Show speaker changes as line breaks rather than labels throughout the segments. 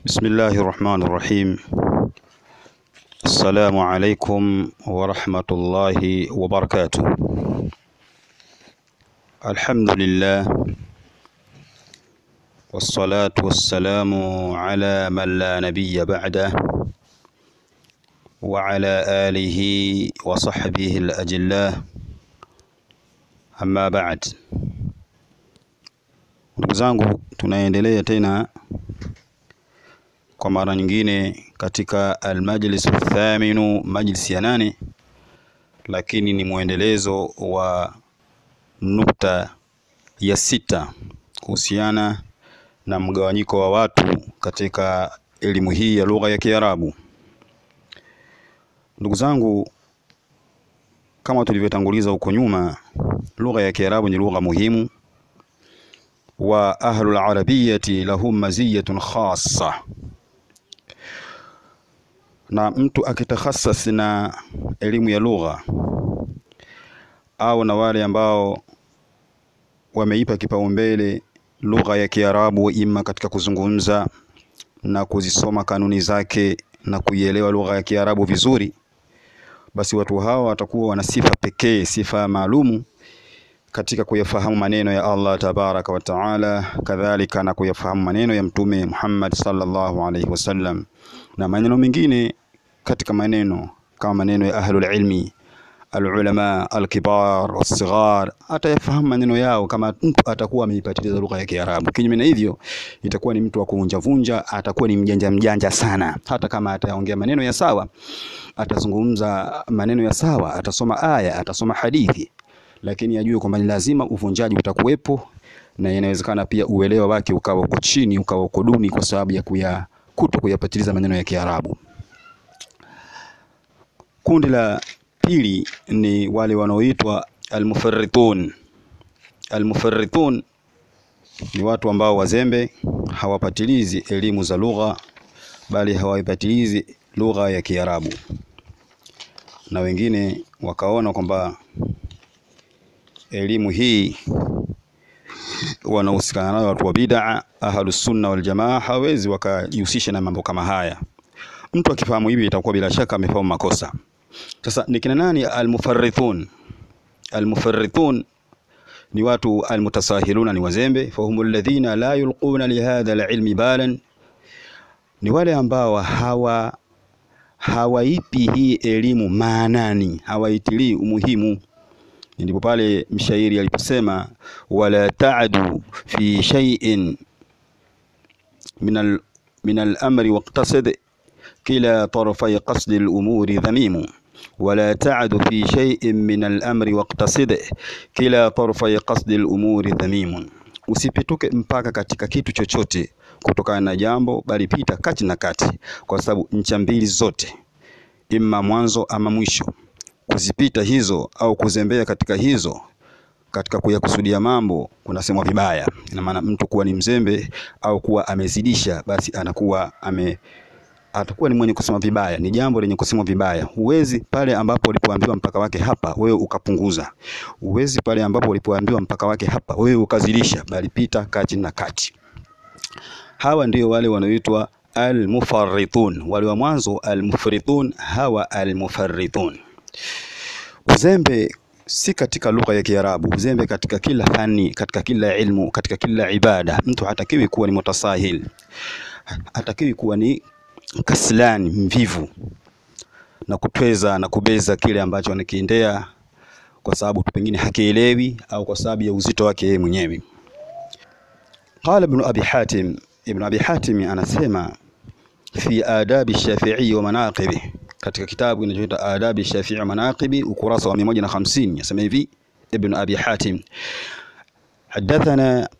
بسم الله الرحمن الرحيم السلام عليكم ورحمة الله وبركاته الحمد لله والصلاة والسلام على من لا نبي بعده وعلى آله وصحبه الأجلاء أما بعد ndugu zangu tunaendelea tena kwa mara nyingine katika almajlis athaminu majlisi ya nane lakini ni mwendelezo wa nukta ya sita kuhusiana na mgawanyiko wa watu katika elimu hii ya lugha ya Kiarabu. Ndugu zangu, kama tulivyotanguliza huko nyuma, lugha ya Kiarabu ni lugha muhimu wa ahlul arabiyati lahum maziyatun khassa, na mtu akitakhasas na elimu ya lugha au na wale ambao wameipa kipaumbele lugha ya Kiarabu, ima katika kuzungumza na kuzisoma kanuni zake na kuielewa lugha ya Kiarabu vizuri, basi watu hawa watakuwa wana sifa pekee, sifa maalumu katika kuyafahamu maneno ya Allah tabaraka wa taala, kadhalika na kuyafahamu maneno ya Mtume Muhammad sallallahu alaihi wasallam na maneno mengine katika maneno kama maneno ya ahlul ilmi alulama alkibar wasighar, atayafahamu maneno yao kama mtu atakuwa ameipatiliza lugha ya Kiarabu. Kinyume na hivyo, itakuwa ni mtu wa kuvunjavunja, atakuwa ni mjanja mjanja sana. Hata kama ataongea maneno ya sawa, atazungumza maneno ya sawa, atasoma aya, atasoma hadithi lakini ajue kwamba ni lazima uvunjaji utakuwepo, na inawezekana pia uelewa wake ukawa uko chini, ukawa uko duni kwa sababu ya kuya kuto kuyapatiliza maneno ya Kiarabu. Kundi la pili ni wale wanaoitwa almufarritun. Almufarritun ni watu ambao wazembe, hawapatilizi elimu za lugha, bali hawaipatilizi lugha ya Kiarabu, na wengine wakaona kwamba elimu hii wanahusikana nayo watu wa bid'a, ahlus sunna wal jamaa hawezi wakajihusisha na mambo kama haya. Mtu akifahamu hivi itakuwa bila shaka amefahamu makosa. Sasa ni kina nani almufarrithun? Almufarrithun ni watu almutasahiluna, ni wazembe. Fahumu alladhina la yulquna lihadha alilmi balan, ni wale ambao hawa hawaipi hii elimu maanani, hawaitilii umuhimu ndipo pale mshairi aliposema wala ta'du fi shay'in min al min al-amri waqtasid kila tarafay qasd al-umuri dhamimu wala ta'du fi shay'in min al-amri waqtasid kila tarafay qasd al-umuri dhamimu, usipituke mpaka katika kitu chochote kutokana na jambo, bali pita kati na kati, kwa sababu ncha mbili zote, imma mwanzo ama mwisho kuzipita hizo au kuzembea katika hizo katika kuyakusudia mambo kunasemwa vibaya. Ina maana mtu kuwa ni mzembe au kuwa amezidisha, basi anakuwa ame atakuwa ni mwenye kusema vibaya, ni jambo lenye kusemwa vibaya. Huwezi pale ambapo ulipoambiwa mpaka wake hapa, wewe ukapunguza. Huwezi pale ambapo ulipoambiwa mpaka wake hapa, wewe ukazidisha, bali pita kati na kati. Hawa ndio wale wanaoitwa almufarritun. Wale wa mwanzo almufritun, hawa almufarritun. Uzembe si katika lugha ya Kiarabu, uzembe katika kila fani, katika kila ilmu, katika kila ibada. Mtu hatakiwi kuwa ni mutasahil, hatakiwi kuwa ni kaslani, mvivu na kutweza na kubeza kile ambacho anakiendea kwa sababu pengine hakielewi au kwa sababu ya uzito wake yeye mwenyewe. Qala Ibn Abi Hatim, Ibn Abi Hatim anasema fi adabi Shafi'i wa manaqibi katika kitabu kinachoitwa Adabi Shafii Manaqibi ukurasa wa 150 yasema hivi Ibn Abi Hatim hadathana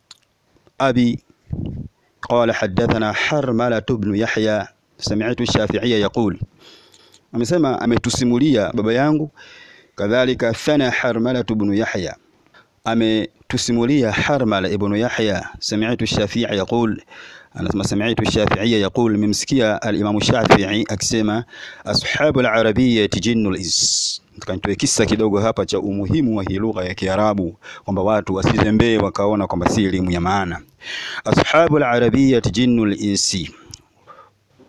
abi qala hadathana Harmala ibn Yahya sami'tu Shafi'iyya yaqul, amesema ametusimulia baba yangu. Kadhalika thana Harmala ibn Yahya, ametusimulia Harmala ibn Yahya sami'tu Shafi'i yaqul anasema sami'tu Shafi'iyya yaqul, memsikia al-Imam Shafi'i akisema ashabu al-arabiyyati jinnul ins. Tukanitoe kisa kidogo hapa cha umuhimu wa hii lugha ya Kiarabu kwamba watu wasizembee wakaona kwamba si elimu ya maana. Ashabu al-arabiyyati jinnul insi,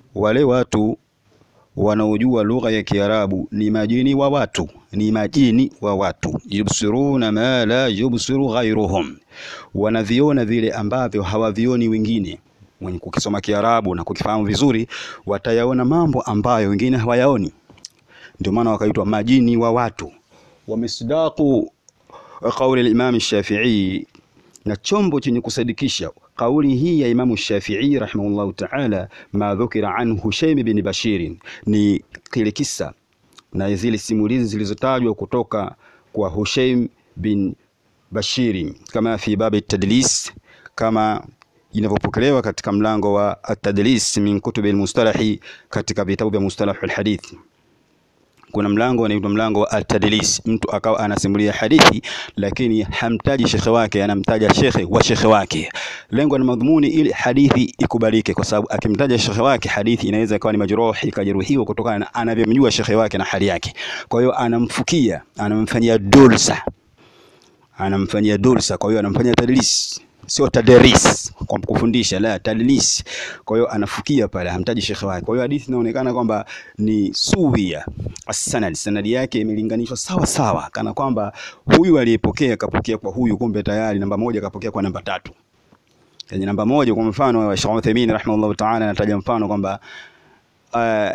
wale watu wanaojua lugha ya Kiarabu ni majini wa watu, ni majini wa watu. Yubsiruna ma la yubsiru ghairuhum, wanaviona vile ambavyo hawavioni wengine. Mwenye kukisoma Kiarabu na kukifahamu vizuri, watayaona mambo ambayo wengine hawayaoni. Ndio maana wakaitwa majini wa watu. Wamisdaqu qauli al-Imam Shafi'i, na chombo chenye kusadikisha kauli hii ya Imamu Shafi'i rahimahullahu ta'ala, ma dhukira an Hushaym bin Bashir, ni kile kisa na zile simulizi zilizotajwa kutoka kwa Hushaym bin Bashir, kama fi babi tadlis, kama inavyopokelewa katika mlango wa at-tadlis min kutubi al-mustalahi, katika vitabu vya mustalah al-hadith kuna mlango unaitwa mlango wa at-tadlis. Mtu akawa anasimulia hadithi lakini hamtaji shekhe wake, anamtaja shekhe wa shekhe wake. Lengo na madhumuni ili hadithi ikubalike, kwa sababu akimtaja shekhe wake hadithi inaweza ikawa ni majruhi, ikajeruhiwa kutokana na anavyomjua shekhe wake na hali yake. Kwa hiyo anamfukia, anamfanyia dulsa, anamfanyia dulsa, kwa hiyo anamfanyia tadlis sio tadris kwa kufundisha, la tadlis. Kwa hiyo anafukia pale, hamtaji shekhe wake. Kwa hiyo hadithi inaonekana kwamba ni suwia as-sanad, sanadi yake imelinganishwa sawa sawa, kana kwamba huyu aliyepokea kapokea kwa huyu, kumbe tayari namba moja kapokea kwa namba tatu. Yani namba moja, kwa mfano wa Sheikh Uthaymeen rahimahullah ta'ala anataja mfano kwamba uh,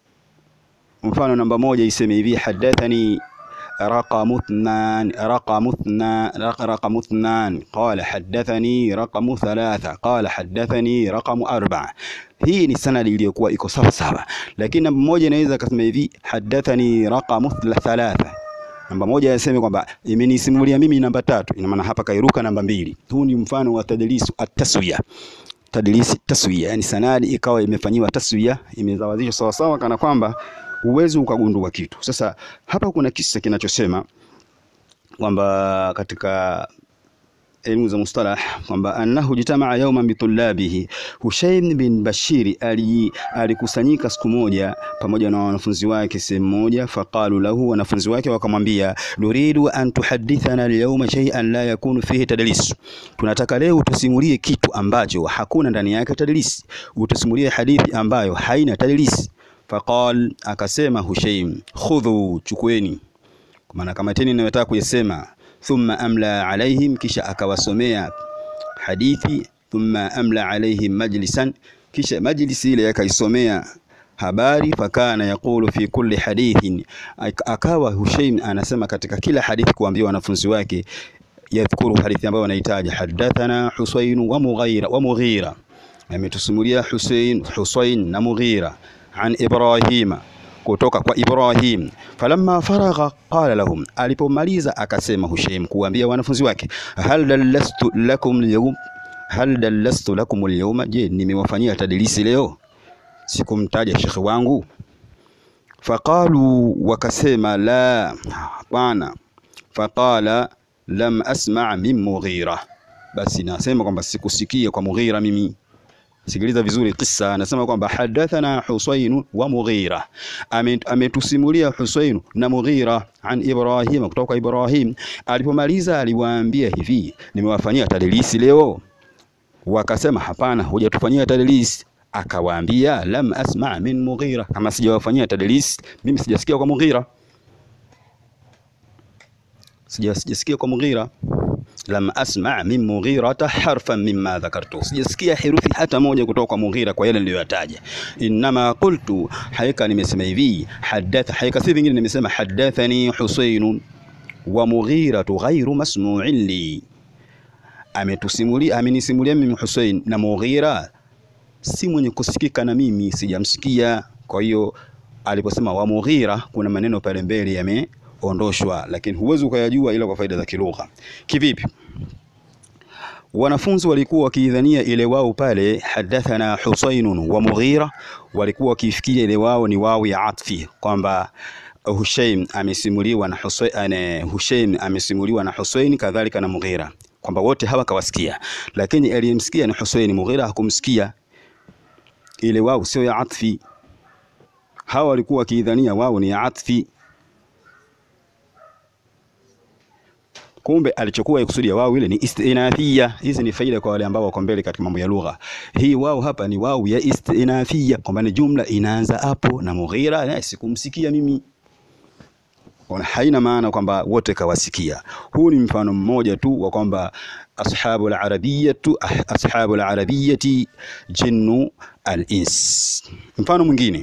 mfano namba moja iseme hivi hadathani رقم اثنان رقم اثنان رقم اثنان قال حدثني رقم ثلاثة قال حدثني رقم أربعة hii ni sanadi iliyokuwa iko sawa sawa, lakini namba moja inaweza akasema hivi hadathani raqamu thalatha, namba moja yaseme kwamba imenisimulia mimi namba tatu, ina maana hapa kairuka namba mbili. Huu ni mfano wa tadlisu at-taswiya, tadlisi taswiya, yani sanadi ikawa imefanyiwa taswiya, imezawazishwa sawa sawa, kana kwamba uwezi ukagundua kitu. Sasa hapa kuna kisa kinachosema kwamba katika elimu za mustalah kwamba annahu jitamaa yawman bitulabihi, Hushaym bin Bashiri alikusanyika siku moja pamoja na wanafunzi wake sehemu moja. Faqalu lahu, wanafunzi wake wakamwambia, nuridu an tuhadithana alyawma shay'an la yakunu fihi tadlis, tunataka leo utusimulie kitu ambacho hakuna ndani yake tadlis, utusimulie hadithi ambayo haina tadlis. Faqal, akasema Hushaym, khudhu, chukueni, kwa maana kamateni ninayotaka kuyasema. Thumma amla alaihim, kisha akawasomea hadithi. Thumma amla alaihim majlisan, kisha majlisi ile akaisomea habari. Fakana yaqulu fi kulli hadithin, akawa Hushaym anasema katika kila hadithi kuambia wanafunzi wake, yadhkuru hadithi ambayo wanahitaji, hadathana Husayn wa Mughira wa Mughira, ametusimulia Husayn Husayn na Mughira an Ibrahima kutoka kwa Ibrahim. Falamma faragha qala lahum, alipomaliza akasema Hushaym kuambia wanafunzi wake, hal dallastu lakum alyawm, hal dallastu lakum alyawma, je, nimewafanyia tadlisi leo? Sikumtaja shekhe wangu? Faqalu, wakasema la, hapana. Faqala lam asma' min Mughira, basi nasema kwamba sikusikia kwa Mughira mimi Sikiliza vizuri kisa, anasema kwamba hadathana Husayn wa Mughira, ametusimulia Husayn na Mughira an Ibrahim, kutoka kwa Ibrahim. Alipomaliza aliwaambia hivi, nimewafanyia tadlisi leo? Wakasema hapana, hujatufanyia tadlisi. Akawaambia lam asma min Mughira, kama sijawafanyia tadlisi mimi sijasikia kwa Mughira, sijasikia kwa Mughira lam asma min Mughirata harfan mimma dhakartu, sijasikia herufi hata moja kutoka kwa Mughira kwa yale niliyoyataja. Innama qultu, haika nimesema hivi, hadatha, haika si vingine, nimesema hadathani Husayn wa Mughiratu ghairu masmu'in li, ametusimulia amenisimulia mimi Husayn na Mughira si mwenye kusikika na mimi sijamsikia. Kwa hiyo aliposema wa Mughira kuna maneno pale mbele yame ondoshwa lakini huwezi ukayajua ila kwa faida za kilugha. Kivipi? Wanafunzi walikuwa wakiidhania ile wao pale hadathana Husaynun wa Mughira, walikuwa wakifikiria ile wao ni wao ya atfi, kwamba Hushaym amesimuliwa na Husayn, Hushaym amesimuliwa na Husayn kadhalika na Mughira, kwamba wote hawa kawasikia, lakini aliyemsikia ni Husayn, Mughira hakumsikia. Ile wao sio ya atfi, hawa walikuwa wakiidhania wao ni ya atfi Kumbe alichokuwa ikusudia wao ile ni istinafia. Hizi ni faida kwa wale ambao wako mbele katika mambo ya lugha. Hii wao hapa ni wao ya istinafia, kwamba ni jumla inaanza hapo na Mughira na sikumsikia mimi haina maana kwamba wote kawasikia. Huu ni mfano mmoja tu wa kwamba ashabu al-arabiyyatu ashabu al-arabiyyati jinnu al-ins. Mfano mwingine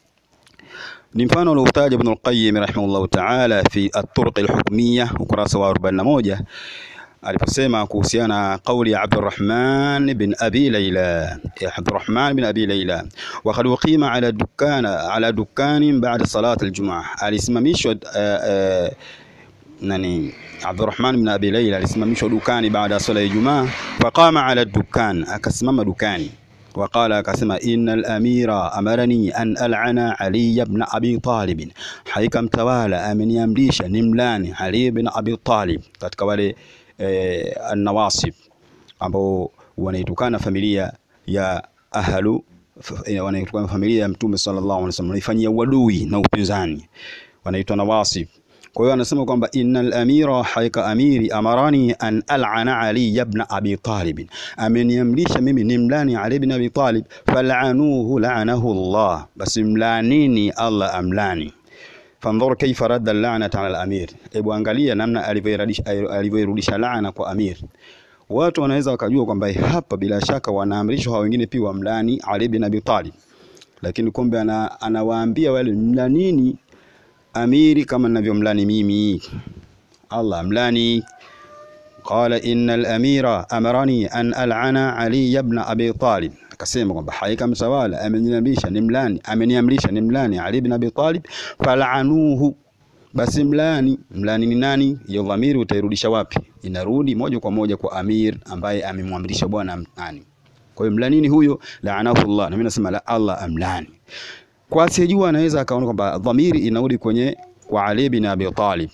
ni mfano aliotaja Ibn al-Qayyim rahimahullah ta'ala fi at-turuq al-hukmiyya ukurasa wa 41 aliposema kuhusiana kauli ya Abdurrahman bin Abi Layla ya Abdurrahman bin Abi Layla wa qad uqima ala dukana ala dukanin ba'da salat al-jum'ah alisimamishwa uh, uh, nani Abdurrahman bin Abi Layla alisimamishwa dukani baada ya sala ya Ijumaa faqama ala dukan akasimama dukani وقال akasema innal amira amarani an al'ana Ali ibn Abi Talib, hakika mtawala ameniamrisha nimlani Ali ibn Abi Talib, katika wale eh, an-nawasib ambao wanaitukana familia ya ahlu wanaitukana familia ya Mtume sallallahu alaihi wasallam, wanaifanyia uadui na upinzani, wanaitwa nawasib. Kwa hiyo anasema kwamba innal amira, haika amiri amarani an al'ana Ali ibn Abi Talib, ameniamrisha mimi nimlani Ali ibn Abi Talib. Fal'anuhu la'anahu Allah, basi mlanini Allah amlani. Fandhur kaifa radda al-la'nata 'ala al-amir, hebu angalia namna alivyoirudisha laana kwa amir. Watu wanaweza wakajua kwamba hapa bila shaka wanaamrishwa hao wengine pia wamlani Ali ibn Abi Talib, lakini kumbe anawaambia wale mlanini amiri kama ninavyomlani mimi. Allah mlani. Qala innal amira amarani an al'ana Ali ibn Abi Talib, akasema kwamba hakika mtawala ameniamrisha nimlani, ameniamrisha nimlani Ali ibn Abi Talib. Fal'anuhu, basi mlani. Mlani ni nani? Hiyo dhamiri utairudisha wapi? Inarudi moja kwa moja kwa amir ambaye amemwamrisha bwana nani. Kwa hiyo mlanini huyo, la'anahu Allah, na mimi nasema la Allah amlani kwa asiyejua anaweza akaona kwamba dhamiri inarudi kwenye kwa Ali bin Abi Talib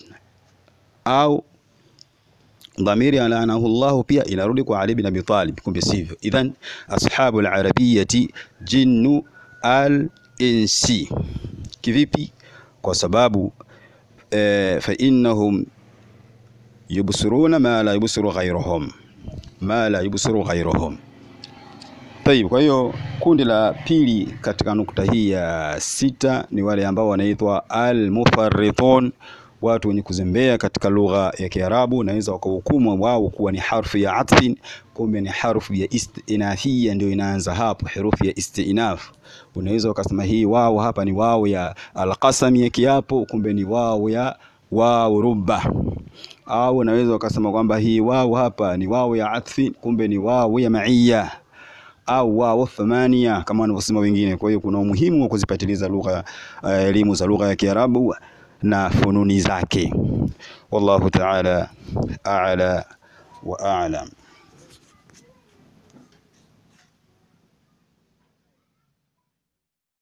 au dhamiri alaanahu Allah pia inarudi kwa Ali bin Abi Talib, kumbe sivyo. Idhan ashabu al-arabiyyati jinnu al-insi. Kivipi? Kwa sababu e, fa innahum yubsiruna ma la yubsiru ghayruhum, ma la yubsiru ghayruhum. Tayib, kwa hiyo kundi la pili katika nukta hii ya sita ni wale ambao wanaitwa al-mufarritun, watu wenye kuzembea katika lugha ya Kiarabu. Naweza wakahukumu wao kuwa ni harfu ya atfin, kumbe ni harfu ya istinafia, ndio inaanza hapo, herufi ya istinaf. Unaweza ukasema hii wao hapa ni wao ya alqasami ya kiapo, kumbe ni wao ya wao rubba au unaweza ukasema kwamba hii wao hapa ni wao ya atfin, kumbe ni wao ya maiya au wao thamania kama wanavyosema wengine. Kwa hiyo kuna umuhimu wa kuzipatiliza lugha elimu uh, za lugha ya Kiarabu na fununi zake. Wallahu ta'ala a'la wa a'lam.